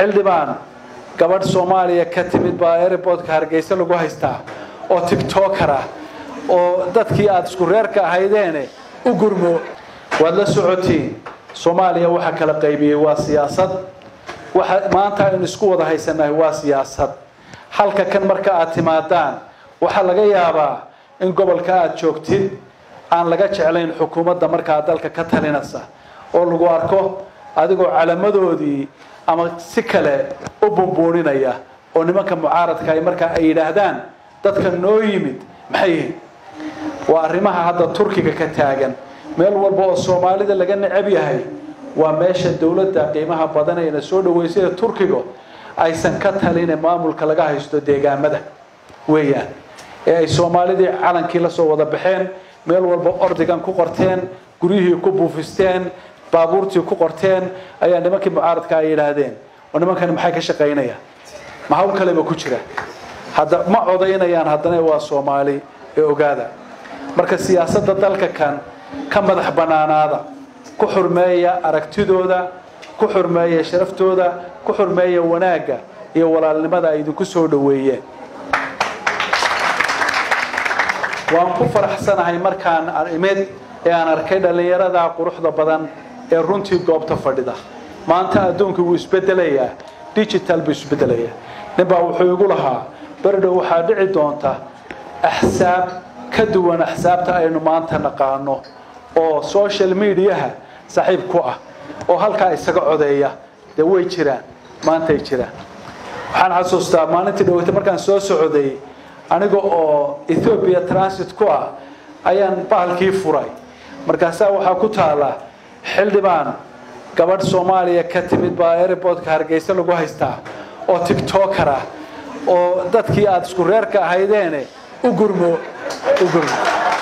xildhibaan gabadh soomaaliya ka timid baa airportka hargeysa lagu haystaa oo tictoker ah oo dadkii aada isku reerka ahaydeene u gurmo waad la socotiin soomaaliya waxa kala qaybiyey waa siyaasad waxa maanta aynu isku wada haysanahay waa siyaasad halka kan marka aad timaadaan waxaa laga yaabaa in gobolka aada joogtid aan laga jeclayn xukuumadda markaa dalka ka talinaysa oo lagu arko adigoo calamadoodii ama si kale u bumbuuninaya oo nimanka mucaaradka ay markaa ay yidhaahdaan dadka noo yimid maxay yihiin waa arrimaha hadda turkiga ka taagan meel walba oo soomaalida laga necab yahay waa meesha dowladda qiimaha badan ayna soo dhaweysay ee turkiga aysan ka taline maamulka laga haysto deegaamada weeyaan ee ay soomaalidii calankii la soo wada baxeen meel walba ordigan ku qorteen guryihii ku buufisteen baabuurtii ku qorteen ayaa nimankii mucaaradka ay yidhaahdeen oo nimankani maxay ka shaqaynayaan ma hawl kaleba ku jira hadda ma codaynayaan haddana waa soomaali ee ogaada marka siyaasadda dalka kan ka madax bannaanaada ku xurmeeya aragtidooda ku xurmeeya sharaftooda ku xurmeeya wanaagga iyo walaalnimada ay idinku soo dhoweeyeen waan ku faraxsanahay markaan imid ee aan arkay dhallinyarada quruxda badan ee runtii goobta fadhida maanta adduunka wuu isbedelayaa digital buu isbedelayaa ninbaa wuxuu igu lahaa berdhow waxaa dhici doonta axsaab ka duwan axsaabta aynu maanta naqaano oo social mediaha saaxiib ku ah oo halkaa isaga codeeya dee way jiraan maantay jiraan waxaan xasuustaa maalintii dhaweyta markaan soo socday aniga oo ethoobiya transit ku ah ayaan bahalkii furay markaasaa waxaa ku taala xildhibaan gabadh soomaaliya ka timid baa airportka hargeysa lagu haystaa oo tictoker ah oo dadkii aada isku reerka ahaydeene u gurmo u gurmo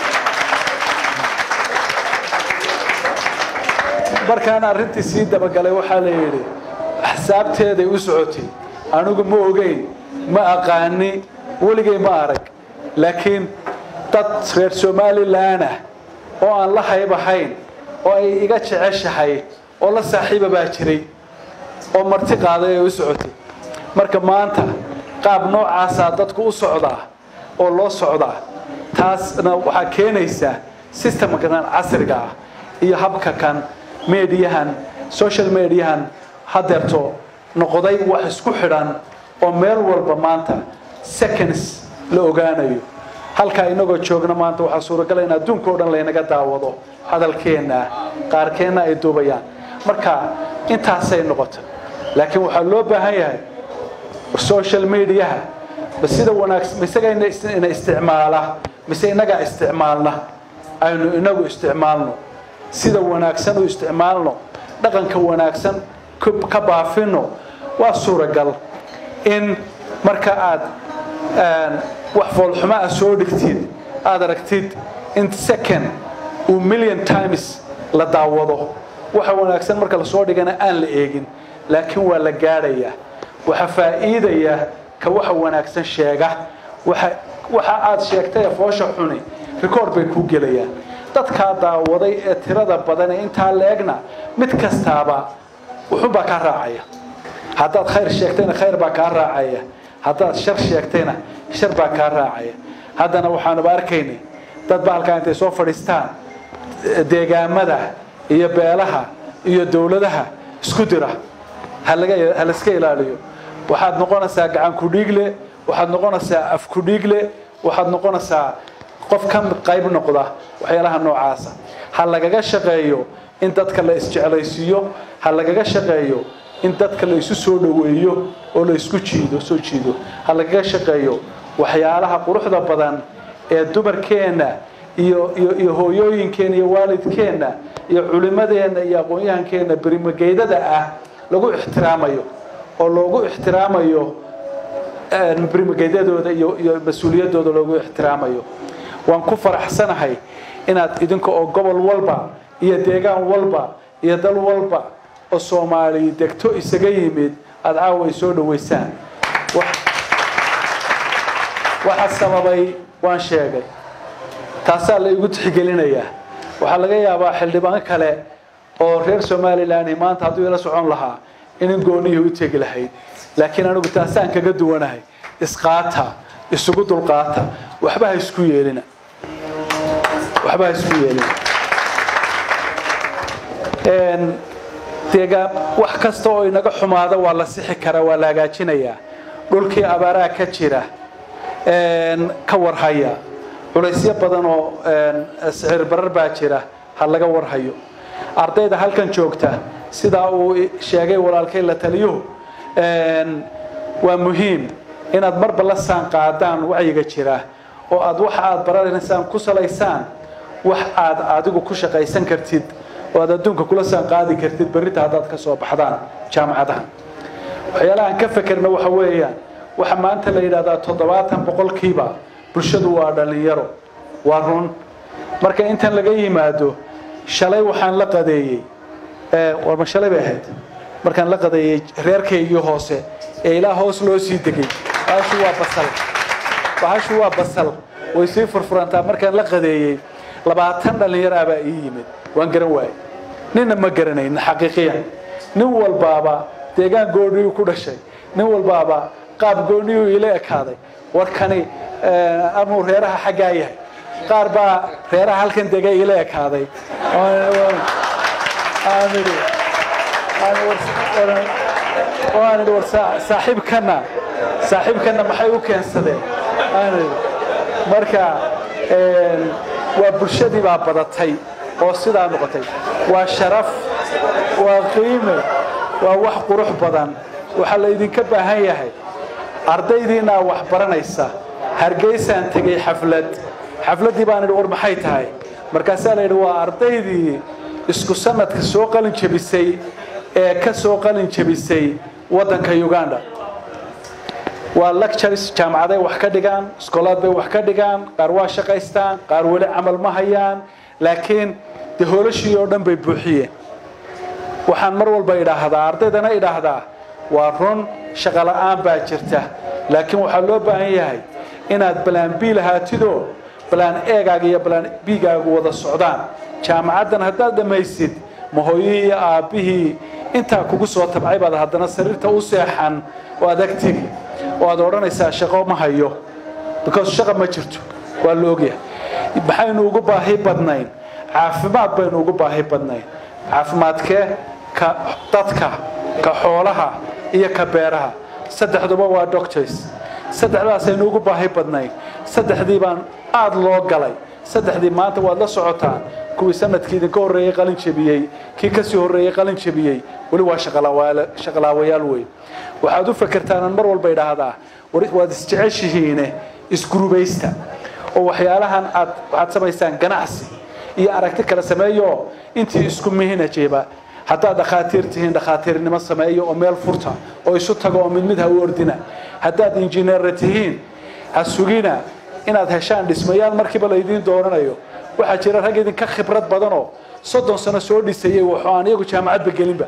markaan arrintii sii dabagalay waxaa la yidhi axsaabteeday u socotay anigu ma ogeyn ma aqaani weligay ma arag laakiin dad reer somalilan ah oo aan la hayb ahayn oo ay iga jeceshahay oo la saaxiiba baa jiray oo marti qaaday ay u socotay marka maanta qaab noocaasaa dadku u socdaa oo loo socdaa taasna waxaa keenaysa systemkan casriga ah iyo habka kan mediyahan social mediahan hadeerto noqday wax isku xidhan oo meel walba maanta seconds la ogaanayo halkaa inagoo joogna maanta waxaa suuragala in adduunka o dhan laynaga daawado hadalkeenna qaarkeenna ay duubayaan marka intaasay noqota laakiin waxaa loo baahan yahay social mediaha ma sida wanaagsan isaga ina isticmaala mise inagaa isticmaalna aynu inagu isticmaalno sida wanaagsan u isticmaalno dhaqanka wanaagsan ka baafino waa suuragal in marka aad wax foolxumo ah soo dhigtid aada aragtid in second uu million times la daawado waxa wanaagsan marka lasoo dhigana aan la eegin laakiin waa la gaadhayaa waxa faa'iidaya ka waxa wanaagsan sheega waxa aad sheegtay ee foosha xuni record bay kuu gelayaan dadkaa daawaday ee tirada badan ee intaa la-egna mid kastaaba wuxunbaa kaa raacaya haddaad khayr sheegtayna khayr baa kaa raacaya haddaad shar sheegtayna shar baa kaa raacaya haddana waxaanuba arkaynay dad ba halkaa intay soo fadhiistaan deegaamada iyo beelaha iyo dowladaha isku dira ha layska ilaaliyo waxaad noqonaysaa gacan kudhiigle waxaad noqonaysaa af kudhiigle waxaad noqonaysaa qof ka qayb noqda waxyaalaha noocaasa ha lagaga shaqeeyo in dadka la isjeclaysiiyo ha lagaga shaqeeyo in dadka la isu soo dhoweeyo oo la isku jiido soo jiido ha lagaga shaqeeyo waxyaalaha quruxda badan ee dumarkeenna iyo iyo iyo hooyooyinkeenna iyo waalidkeenna iyo culimadeenna iyo aqoon-yahankeenna berimageydada ah lagu ixtiraamayo oo loogu ixtiraamayo berimageydadooda iyo iyo mas-uuliyadooda loogu ixtiraamayo waan ku faraxsanahay inaad idinka oo gobol walba iyo deegaan walba iyo dal walba oo soomaali degto isaga yimid aada caawa ay soo dhaweysaan waxa sababay waan sheegay taasaa la igu tixgelinayaa waxaa laga yaabaa xildhibaan kale oo reer somalilan maanta hadduu ila socon lahaa inin goonihii u tegi lahayd laakiin anigu taasaan kaga duwanahay isqaata isugu dulqaata waxba ha isku yeelina waxba ha isku yeelina deegaan wax kasta oo inaga xumaada waa la sixi karaa waa la hagaajinayaa dhulkii abaaraha ka jira ka warhaya culaysyo badan oo sicir barar baa jira ha laga warhayo ardayda halkan joogta sidaa uu sheegay walaalkay la taliyuhu waa muhiim inaad marba la saan qaadaan wacyiga jira oo aad waxa aad baranaysaan ku salaysaan wax aad adigu ku shaqaysan kartid oo aad adduunka kula saan qaadi kartid berrita haddaad ka soo baxdaan jaamacadaha waxyaalahaan ka fekerna waxa weeyaan waxa maanta la yidhahdaa toddobaatan boqolkiiba bulshadu waa dhallinyaro waa run marka intan laga yimaado shalay waxaan la qadeeyey warma shalay bay ahayd markaan la qadeeyey reerkaygii hoose ee ilaa hoos loo sii degay bahashu waa basal bahashu waa basal way sii furfurantaa markaan la qadeeyey labaatan dhallinyaro abaa ii yimid waan garan waayey ninna ma garanaynin xaqiiqiyan nin walbaaba deegaan gooniyuu ku dhashay nin walbaaba qaab gooniyuu ila ekaaday warkani amuu reeraha xaggaa yahay qaar baa reeraha halkan dega ila ekaaday waan idhi war saaxiibkana saaxiibkana maxay u keensadeen marka waa bulshadii baa badatay oo sidaa noqotay waa sharaf waa qiime waa wax qurux badan waxaa la idinka baahan yahay ardaydiinaa wax baranaysa hargeysaan tegey xaflad xafladdii baan idhi war maxay tahay markaasaa la yidhi waa ardaydii isku sanadka soo qalin jebisay ee ka soo qalin jebisay waddanka uganda waa lectures jaamacaday wax ka dhigaan iskoolaad bay wax ka dhigaan qaar waa shaqaystaan qaar weli camal ma hayaan laakiin dee hoolashii oo dhan bay buuxiyeen waxaan mar walba idhaahdaa ardaydana idhaahdaa waa run shaqola'aan baa jirta laakiin waxaa loo baahan yahay inaad balaan b lahaatidoo balaan eegaaga iyo balaan bigaagu wada socdaan jaamacaddan haddaad dhammaysid ma hooyihii iyo aabbihii intaa kugu soo tabcay baad haddana sariirta u seexan oo adag tegi oo aad odhanaysaa shaqo ma hayo because shaqa ma jirto waa la ogyahay maxaynu ugu baahi badnayn caafimaad baynu ugu baahi badnayn caafimaadkee ka dadka ka xoolaha iyo ka beeraha saddexduba waa doctors saddexdaasaynu ugu baahi badnayn saddexdii baan aada loo galay saddexdii maanta waad la socotaan kuwii sanadkii idinka horreeyey qalin jebiyey kii kasii horreeyey qalin jebiyey weli waa shaqalaawayaal wey waxaad u fakertaanaan mar walba idhaahdaa waad isjeceshihiine isgurubaysta oo waxyaalahan aad waxaad samaysaan ganacsi iyo aragti kala sameeyo intii isku mihinajeba haddaad dhakhaatiir tihiin dhakhaatiirnimo sameeyo oo meel furta oo isu tago oo mid mid ha u ordina haddaad injineera tihiin ha sugina inaad heshaan dhismayaal markiiba laydiin doonanayo waxaa jira rag idinka khibrad badanoo soddon sano soo dhisayey waxoo aan iyagu jaamacadba gelinba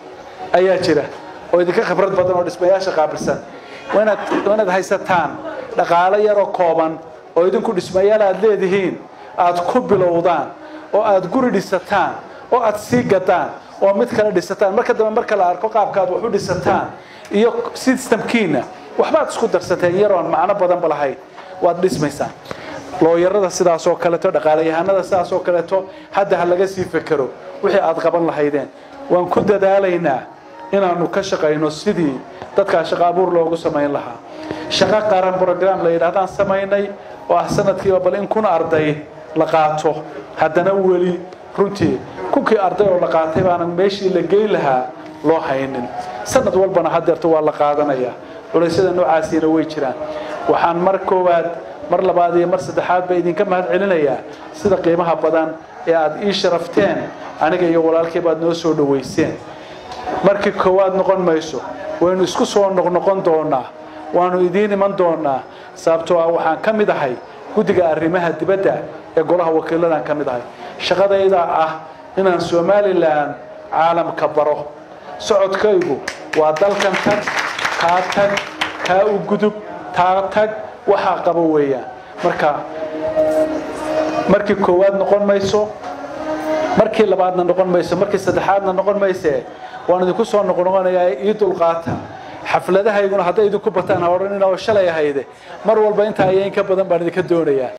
ayaa jira oo idinka khibrad badan oo dhismayaasha qaabilsan waa inaad haysataan dhaqaalo yaroo kooban oo idinku dhismayaal aad leedihiin aad ku bilowdaan oo aad guri dhisataan oo aad sii gadaan oo mid kale dhisataan marka dambe marka la arko qaabkaad wax u dhisataan iyo systemkiina waxbaad isku darsateen yaroon macno badanba lahayn waad dhismaysaan looyarada sidaas oo kaleeto dhaqaalayahanada sidaas oo kaleeto hadda ha laga sii fekero wixii aad qaban lahaydeen waan ku dadaalaynaa inaanu ka shaqayno sidii dadkaa shaqo abuur loogu samayn lahaa shaqo qaran brogram la yidhahdaan samaynay oo ah sanadkiiba bal in kun arday la qaato haddana weli runtii kunkii arday oo la qaatay baanan meeshii la geyn lahaa loo haynin sanad walbana hadeerto waa la qaadanayaa culaysyada noocaasiina way jiraan waxaan mar koowaad mar labaad iyo mar saddexaad ba idinka mahad celinayaa sida qiimaha badan ee aad ii sharafteen aniga iyo walaalkay baad noo soo dhowayseen markii koowaad noqon mayso waynu isku soo noqnoqon doonaa waanu idiin iman doonaa sababtoo ah waxaan ka mid ahay guddiga arrimaha dibadda ee golaha wakiiladan ka mid ahay shaqadayda ah inaan somalilan caalamka baro socodkaygu waa dalkan tag kaa tag kaa u gudub taa tag waxaa qabo weeyaan marka markii koowaad noqon mayso markii labaadna noqon mayso markii saddexaadna noqon mayse waan idinku soo noqnoqonayaa ii dulqaata xafladahayguna hadday idinku bataan ha odhanina oo shalay ahayde mar walba intaa iyo in ka badan baan idinka doonayaa